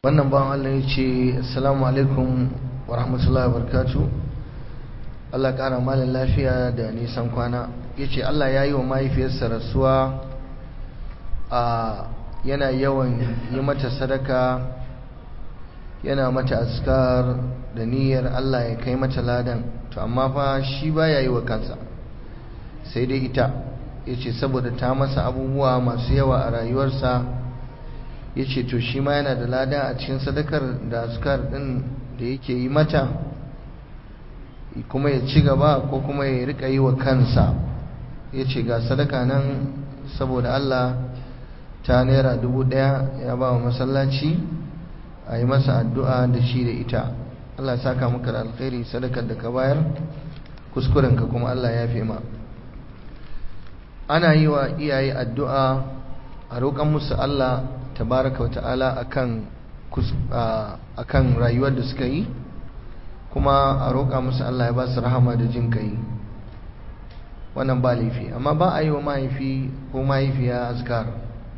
wannan bawan Allah ya ce assalamu alaikum wa rahmatullahi wa barakatu Allah ƙara malin lafiya da nisan kwana ya ce Allah ya yi wa mahaifiyarsa rasuwa a yana yawan yi mata sadaka yana mata askar da niyyar Allah ya kai mata ladan to amma fa shi baya yi wa kansa sai dai ita ya ce saboda ta masa abubuwa masu yawa a rayuwarsa ya ce to shi ma yana da lada a cikin sadakar da askar din da yake yi mata kuma ya ci gaba ko kuma ya rika yi wa kansa ya ce ga sadaka nan saboda Allah ta naira dubu daya ya ba wa masallaci a yi masa addu'a da shi da ita Allah saka maka da alkhairi sadakar da ka bayar kuskurenka kuma Allah ya fi ma ana yi wa iyaye addu'a a roƙon musu Allah tabaraka wa ta'ala akan akan rayuwar da suka yi kuma a roƙa musu Allah ya ba su rahama da jin kai wannan ba laifi amma ba a yi wa mahaifi ko mahaifiya azkar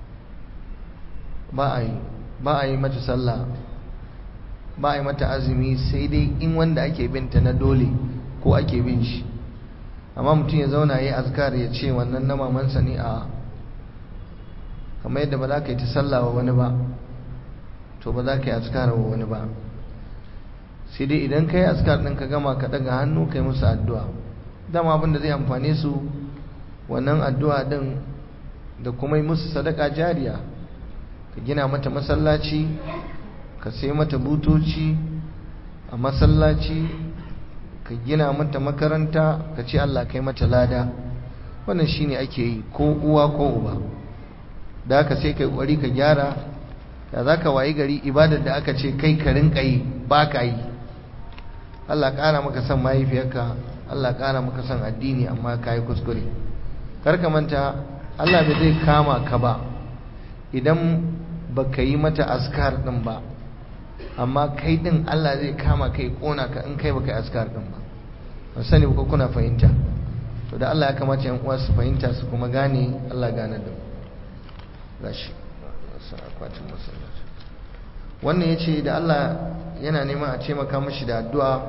ba a yi ba a yi mata sallah ba a yi mata azumi sai dai in wanda ake binta na dole ko ake bin shi amma mutum ya zauna ya yi azkar ya ce wannan na mamansa ne a kamar yadda ba za ka yi ta sallah wa wani ba to ba za ka yi azkar wa wani ba sai dai idan ka yi azkar ɗin ka gama ka ɗaga hannu ka yi musu addu'a dama abin da zai amfane su wannan addu'a ɗin da kuma yi musu sadaka jariya ka gina mata masallaci ka sai mata butoci a masallaci ka gina mata makaranta ka ce Allah kai mata lada wannan shine ake yi ko uwa ko uba da haka sai kai kwari ka gyara da za ka wayi gari ibadar da aka ce kai ka rinka yi ba ka yi Allah ƙara maka son mahaifiyarka Allah ƙara maka son addini amma ka yi kuskure karka manta Allah bai zai kama ka ba idan ba ka yi mata askar ɗin ba amma kai ɗin Allah zai kama kai ƙona ka in kai ba ka yi askar ɗin ba ba sani ko kuna fahimta to da Allah ya kamata yan uwa su fahimta su kuma gane Allah gane da gashi akwatin masallaci wannan ya ce da Allah yana neman a taimaka mashi da addu'a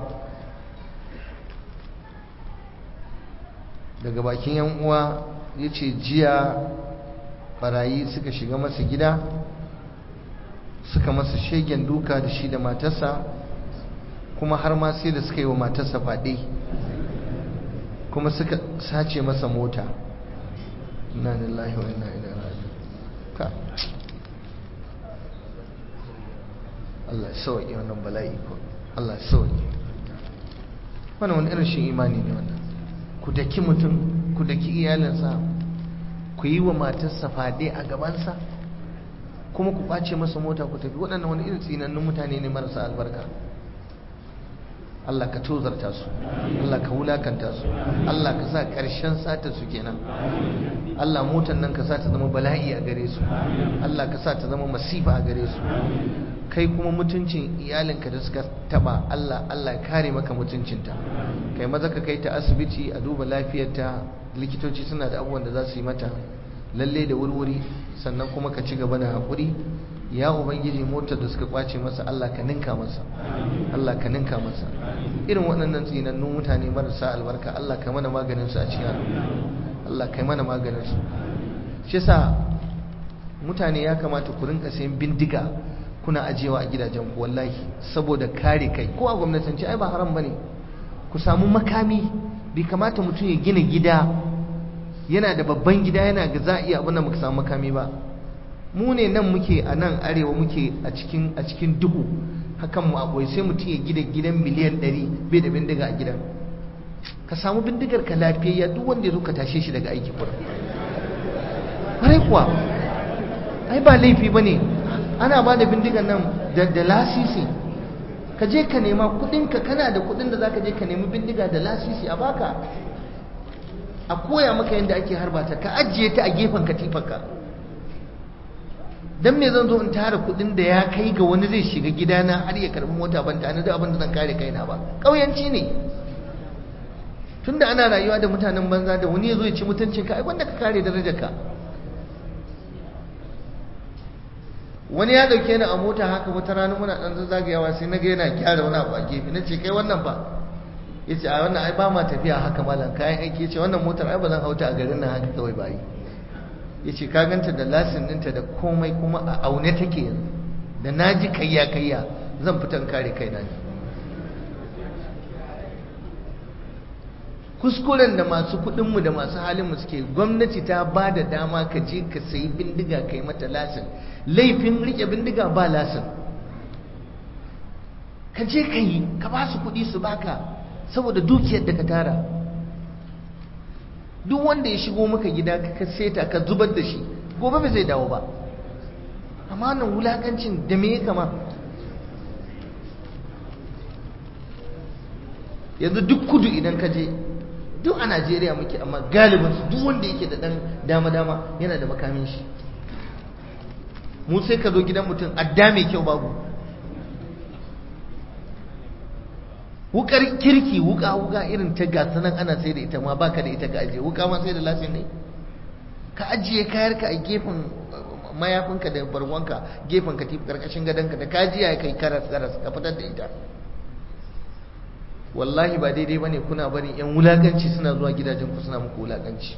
daga bakin yan uwa ya ce jiya barayi suka shiga masa gida suka masa shegen duka da shi da matarsa kuma har ma sai da suka yi wa matarsa faɗe kuma suka sace masa mota inna lillahi wa inna ilaihi raji'un ka Allah sauƙi wannan bala'i ko Allah sauƙi wannan wani irin shi imani ne wannan ku daki mutum ku daki iyalinsa ku yi wa matarsa fade a gabansa kuma ku ɓace masa mota ku tafi waɗannan wani irin tsinannun mutane ne marasa albarka Allah ka tozarta su Allah ka wulakanta su Allah ka sa ƙarshen sata su kenan Allah motan nan ka sa ta zama bala'i a gare su Allah ka sa ta zama masifa a gare su kai kuma mutuncin iyalinka da suka taba Allah Allah kare maka mutuncinta kai maza ka kai ta asibiti a duba lafiyarta likitoci suna da abubuwan da za su yi mata lalle da wurwuri sannan kuma ka ci gaba da haƙuri ya ubangiji motar da suka kwace masa Allah ka ninka masa Allah ka ninka masa irin waɗannan tsinannun mutane marasa albarka Allah ka mana maganin su a cikin Allah ka mana maganin su shi yasa mutane ya kamata ku rinka sayan bindiga kuna ajiyewa a gidajen ku wallahi saboda kare kai ko a gwamnatance ai ba haram bane ku samu makami bai kamata mutum ya gina gida yana da babban gida yana ga za a iya abin da muka samu makami ba mu ne nan muke a nan arewa muke a cikin a cikin duhu hakan mu akwai sai mutum ya gida gidan miliyan 100 bai da bindiga a gidan ka samu bindigar ka lafiyayya duk wanda ya zo ka tashe shi daga aiki kuwa kwarai kuwa ai ba laifi bane ana ba da bindigan nan da lasisi ka je ka nema kudinka kana da kudin da za ka je ka nemi bindiga da lasisi a baka a koya maka yadda ake harbata ka ajiye ta a gefen katifarka don me zan zo in tara kudin da ya kai ga wani zai shiga gidana har ya karbi mota ban tare da abin da zan kare kaina ba ƙauyanci ne tunda ana rayuwa da mutanen banza da wani ya zo ya ci mutuncinka ai wanda ka kare darajarka wani ya dauke ni a mota haka wata rana muna dan zagayawa sai naga yana gyara wani abu a gefe nace kai wannan fa yace a wannan ai ba ma tafiya haka malam kayan aiki yace wannan motar ai ba zan hauta a garin nan haka kawai ba yi yace ka ganta da lasin ɗinta da komai kuma a aune take yanzu da naji kayya kayya zan fitan kare kaina ne kuskuren da masu kudinmu da masu halinmu suke gwamnati ta ba da dama ka je ka sayi bindiga ka yi mata lasin laifin rike bindiga ba lasin ka je ka yi ka ba su kudi su baka saboda dukiyar da ka tara duk wanda ya shigo maka gida ka seta ka zubar da shi gobe ba zai dawo ba amma nan wulakancin da me ya kama yanzu duk kudu idan ka je duk a najeriya muke amma galibinsu duk wanda yake da dan dama-dama yana da makamin shi mu sai ka zo gidan mutum adda mai kyau babu wukar kirki wuka wuka irin ta gasa nan ana sai da ita ma baka da ita ka ajiye wuka ma sai da lasin ne ka ajiye kayarka a gefen mayafinka da barwanka gefen katifu karkashin gadonka da kajiya kai karas karas ka fitar da ita wallahi ba daidai bane kuna barin yan wulakanci suna zuwa gidajen ku suna muku wulakanci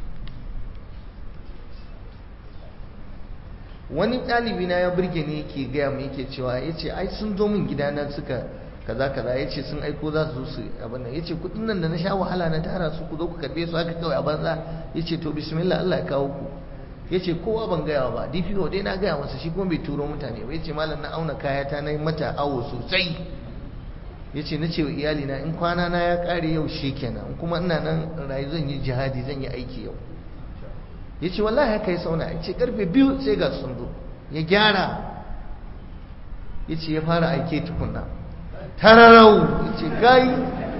wani ɗalibi na ya burge ne yake gaya mu yake cewa yace ai sun zo min gidana suka kaza kaza yace sun aiko za su zo su abin nan yace kudin nan da na sha wahala na tara su ku zo ku karbe su haka kawai a banza yace to bismillah Allah ya kawo ku yace kowa ban gaya ba DPO dai na gaya masa shi kuma bai turo mutane ba yace malam na auna kaya ta na yi mata awo sosai ya ce na ce wa iyalina in kwana na ya ƙare yau shi kenan kuma ina nan rayu zan yi jihadi zan yi aiki yau ya ce wallahi haka ya sauna ya ce karfe biyu sai ga sun zo ya gyara ya ce ya fara aike tukunna tararau ya ce gai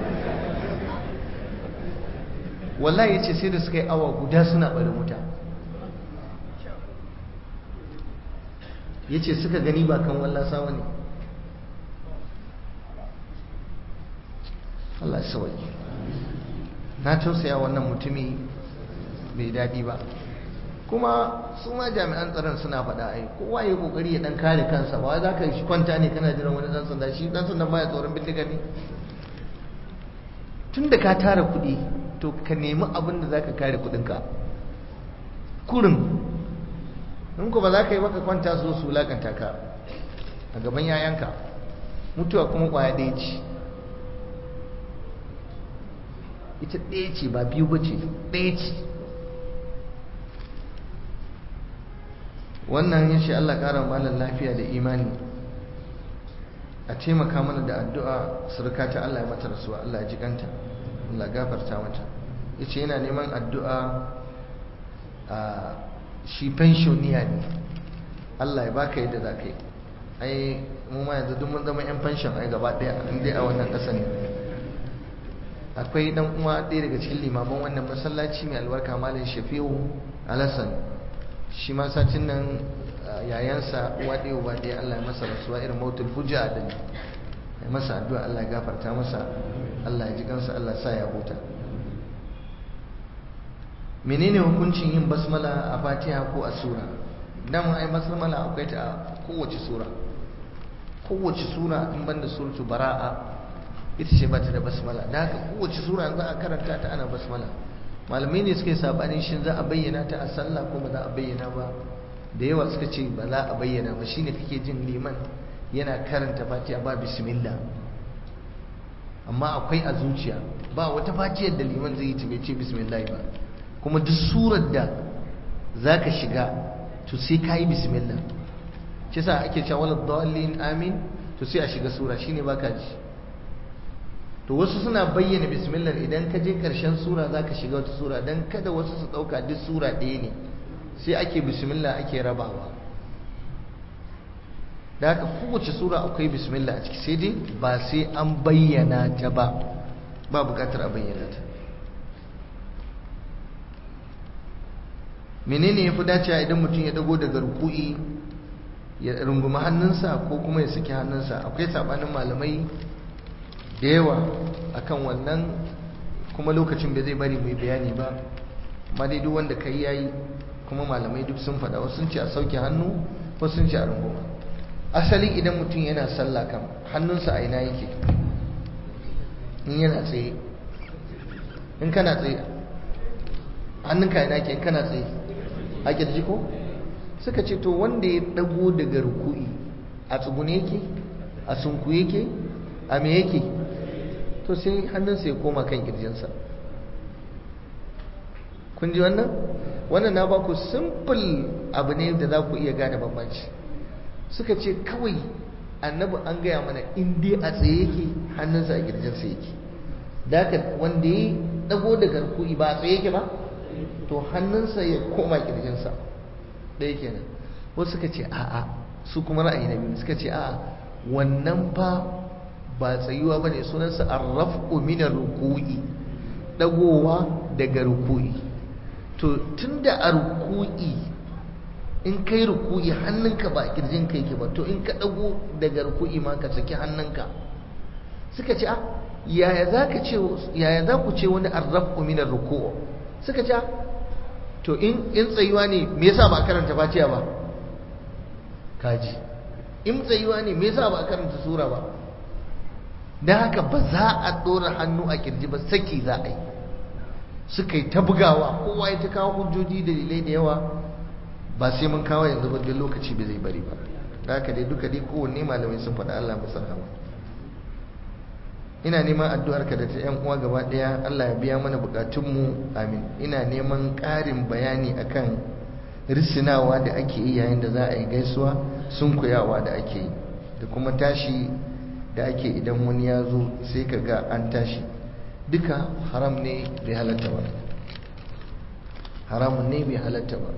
wallahi ya ce sai da suka yi awa guda suna bari wuta ya ce suka gani ba kan wallasa wani ne Allah sauki na tausaya wannan mutumi bai daɗi ba kuma su ma jami'an tsaron suna faɗa ai kowa ya kokari ya dan kare kansa ba za ka shi kwanta ne kana jiran wani dan sanda shi dan sanda baya tsoron bindiga ne tun da ka tara kuɗi to ka nemi abin da za ka kare kuɗinka kurin in ku ba za ka yi maka kwanta su su wulakanta ka a gaban yayanka mutuwa kuma kwaya ɗaya ce ita ɗaya ce ba biyu ba ce ɗaya ce wannan ya ce Allah ƙara malar lafiya da imani a taimaka mana da addu'a surka ta Allah ya mata rasuwa Allah ya ji kanta Allah gafarta mata ya ce yana neman addu'a a shi pensioniya ne Allah ya baka yadda za ka yi ai mu ma yanzu duk mun zama 'yan pension ai gaba ɗaya inda a wannan ƙasa ne akwai dan uwa ɗaya daga cikin limaman wannan masallaci mai albarka malam shafi'u alasan shi ma satin nan yayansa uwa ɗaya uba ɗaya Allah ya masa rasuwa irin mautul hujja da ya masa addu'a Allah ya gafarta masa Allah ya ji kansa Allah sa ya huta menene hukuncin yin basmala a fatiha ko a sura dan ai basmala akwai ta a kowace sura kowace sura in banda suratu bara'a ita ce bata da basmala da haka kowace sura za a karanta ta ana basmala malamai ne suka yi sabanin shin za a bayyana ta a sallah ko ba za a bayyana ba da yawa suka ce ba za a bayyana ba shine kake jin liman yana karanta fatiha ba bismillah amma akwai a zuciya ba wata fatiyar da liman zai yi ta bai ce bismillah ba kuma duk surar da za ka shiga to sai ka yi bismillah shi sa ake cewa wala dallin amin to sai a shiga sura shine baka ji to wasu suna bayyana bismillah idan ka je karshen sura za ka shiga wata sura don kada wasu su ɗauka duk sura ɗaya ne sai ake bismillah ake rabawa da haka kowace sura akwai bismillah a ciki sai dai ba sai an bayyana ta ba ba bukatar a bayyana ta menene ya fi dacewa idan mutum ya dago daga ruku'i ya rungumi hannunsa ko kuma ya saki hannunsa akwai sabanin malamai da yawa akan wannan kuma lokacin bai zai bari mai bayani ba amma dai duk wanda kai yayi kuma malamai duk sun faɗa wasu sun ce a sauke hannu wasu sun ce a runguma asali idan mutum yana sallah kan hannunsa a ina yake in yana tsaye in kana tsaye hannunka ina ke in kana tsaye a kirji ko suka ce to wanda ya dago daga ruku'i a tsugune yake a sunku yake a me yake to sai hannunsa ya koma kan kirjinsa kun ji wannan wannan na baku simple abu ne da za ku iya gane bambanci suka ce kawai annabi an gaya mana in dai a tsaye yake hannunsa a kirjinsa yake da haka wanda ya dago daga ruku'i ba a tsaye yake ba to hannunsa ya koma kirjinsa ɗaya kenan wasu suka ce a'a su kuma ra'ayi na biyu suka ce a'a wannan fa ba tsayuwa ba ne sunansa arraf'u min ruku'i dagowa daga ruku'i to tunda a ruku'i in kai ruku'i hannunka ba a kirjin kai ke ba to in ka dago daga ruku'i ma ka saki hannunka suka ce a yaya za ka ce yaya za ku ce wani arraf'u min ruku'u suka ce to in in tsayuwa ne me yasa ba karanta fatiha ba kaji in tsayuwa ne me yasa ba karanta sura ba dan haka ba za a dora hannu a kirji ba saki za a yi suka yi ta bugawa kowa ya ta kawo hujjoji da dalilai da yawa ba sai mun kawo yanzu ba lokaci bai zai bari ba da haka dai duka dai kowanne malamai sun faɗa Allah masa rahama ina neman addu'arka da ta 'yan uwa gaba ɗaya Allah ya biya mana bukatunmu amin ina neman ƙarin bayani akan risinawa da ake yi yayin da za a yi gaisuwa sun kuyawa da ake yi da kuma tashi da ake idan wani ya zo sai ka ga an tashi duka haram ne bai halatta ba haramun ne bai halatta ba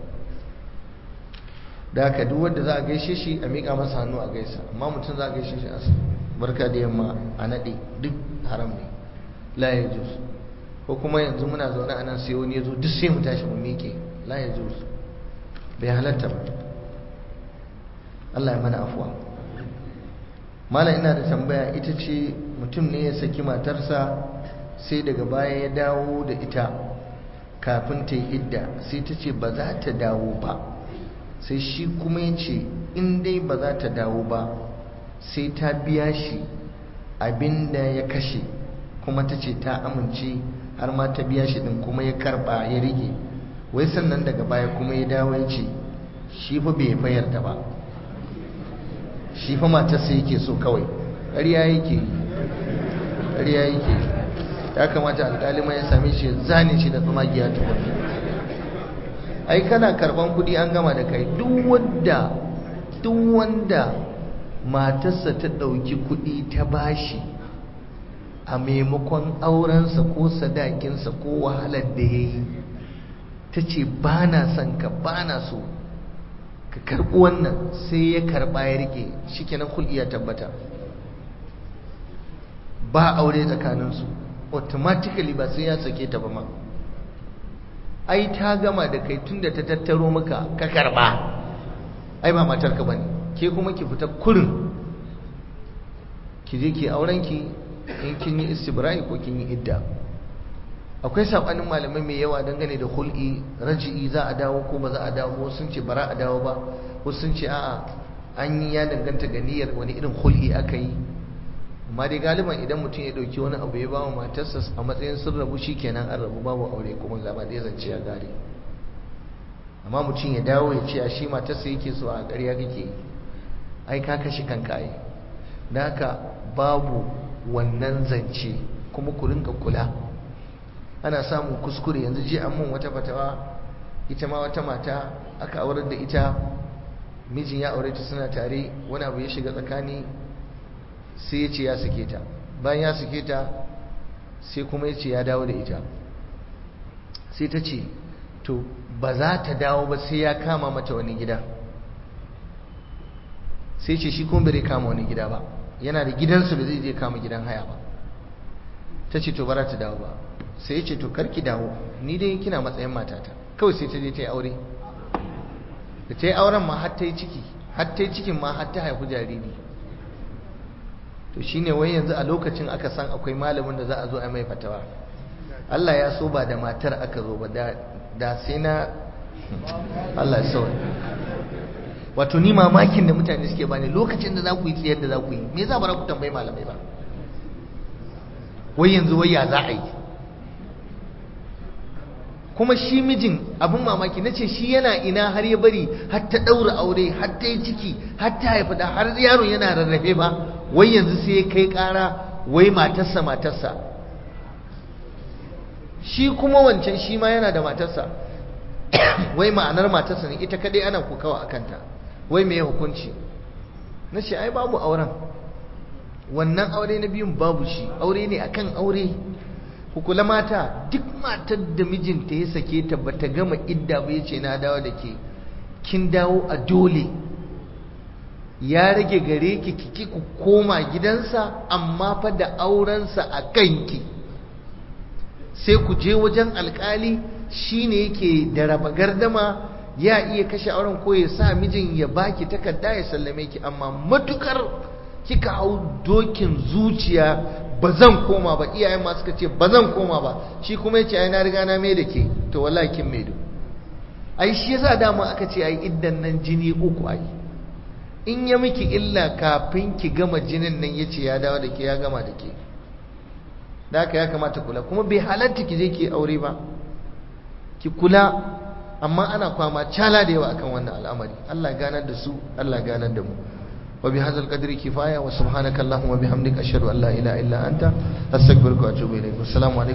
da haka duk wanda za a gaishe shi a miƙa masa hannu a gaisa amma mutum za a gaishe shi a barka da yamma a naɗe duk haram ne la ya juz ko kuma yanzu muna zaune a nan sai wani ya zo duk sai mu tashi mu miƙe la ya juz bai halatta ba Allah ya mana afuwa malam ina da tambaya ita ce mutum ne ya saki matarsa sai daga baya ya dawo da ita kafin ta yi idda sai ta ce ba za ta dawo ba sai shi kuma ya ce in dai ba za ta dawo ba sai ta biya shi abinda ya kashe kuma ta ce ta amince har ma ta biya shi din kuma ya karba ya rike wai sannan daga baya kuma ya dawo ya ce shi fa bai fayar da ba shi fa matarsa yake so kawai ƙarya yake yi ƙarya yake ya kamata alƙalima ya same shi zane shi da tsumagiya tukunni ai kana karban kuɗi an gama da kai duk wanda duk wanda matarsa ta ɗauki kuɗi ta bashi a maimakon aurensa ko sadakinsa ko wahalar da ya yi ta ce ba na son ka ba na so ka karɓi wannan sai ya karɓa ya rike shi kenan kul'i ya tabbata ba aure tsakaninsu automatically ba sai ya sake ta ba ma ai ta gama da kai tunda ta tattaro maka ka karɓa ai ba matarka ba ne ke kuma ki fita kurin ki je ki aurenki in kin yi istibra'i ko kin yi idda akwai sabanin malamai mai yawa dangane da hul'i raji'i za a dawo ko ba za a dawo wasu sun ce bara a dawo ba wasu sun ce a'a an yi ya danganta ga niyyar wani irin hul'i aka yi amma dai galiban idan mutum ya dauki wani abu ya ba wa matarsa a matsayin sun rabu kenan an rabu babu aure kuma gaba ɗaya zance ya gare amma mutum ya dawo ya ce a shi matarsa yake so a ƙarya kake yi ai ka kashe kanka ai da haka babu wannan zance kuma ku rinka kula ana samun kuskure yanzu ji an mun wata fatawa ita ma wata mata aka aurar da ita mijin ya aure ta suna tare wani abu ya shiga tsakani sai ya ce ya sake ta bayan ya sake ta sai kuma ya ce ya dawo da ita sai ta ce to ba za ta dawo ba sai ya kama mata wani gida sai ce shi kuma bai kama wani gida ba yana da gidansu da zai je kama gidan haya ba ta ce to bara ta dawo ba sai ya ce to karki dawo ni dai kina matsayin matata kawai sai ta je ta yi aure da ta yi auren ma har ta yi ciki har ta yi cikin ma har ta haifi jariri to shine wai yanzu a lokacin aka san akwai malamin da za a zo a mai fatawa Allah ya so ba da matar aka zo ba da sai na Allah ya sauya wato ni mamakin da mutane suke bani lokacin da za ku yi tsayar da za ku yi me za ba ku tambayi malamai ba wai yanzu wai ya za a yi kuma shi mijin abin mamaki na ce shi yana ina har ya bari har ta ɗaura aure har ta yi ciki har ta haifi da har yaron yana rarrafe ba wai yanzu sai ya kai ƙara wai matarsa matarsa shi kuma wancan shi ma yana da matarsa wai ma'anar matarsa ne ita kadai ana kokawa a kanta wai me hukunci na ce ai babu auren wannan aure na biyun babu shi aure ne akan aure kula mata duk matar da mijinta ya sake ta bata gama idda ba ya ce na dawo da ke kin dawo a dole ya rage gare ki kiki ku koma gidansa amma fa da aurensa a kanki sai ku je wajen alkali shine yake da raba gardama ya iya kashe auren ko ya sa mijin ya baki takarda ya sallame ki amma matukar kika hau dokin zuciya ba zan koma ba iyayen ma suka ce ba zan koma ba shi kuma ya ce ai na riga na mai da ke to wallahi kin mai ai shi yasa dama aka ce ai iddan nan jini uku ai in ya miki illa kafin ki gama jinin nan ya ce ya dawo da ke ya gama da ke da haka ya kamata kula kuma bai halatta ki je ki aure ba ki kula amma ana kwama cala da yawa akan wannan al'amari Allah ganar da su Allah ganar da mu wa bi hadzal qadri kifaya wa subhanaka allahumma bihamdika ashhadu an la ilaha illa anta astaghfiruka wa atubu ilayk assalamu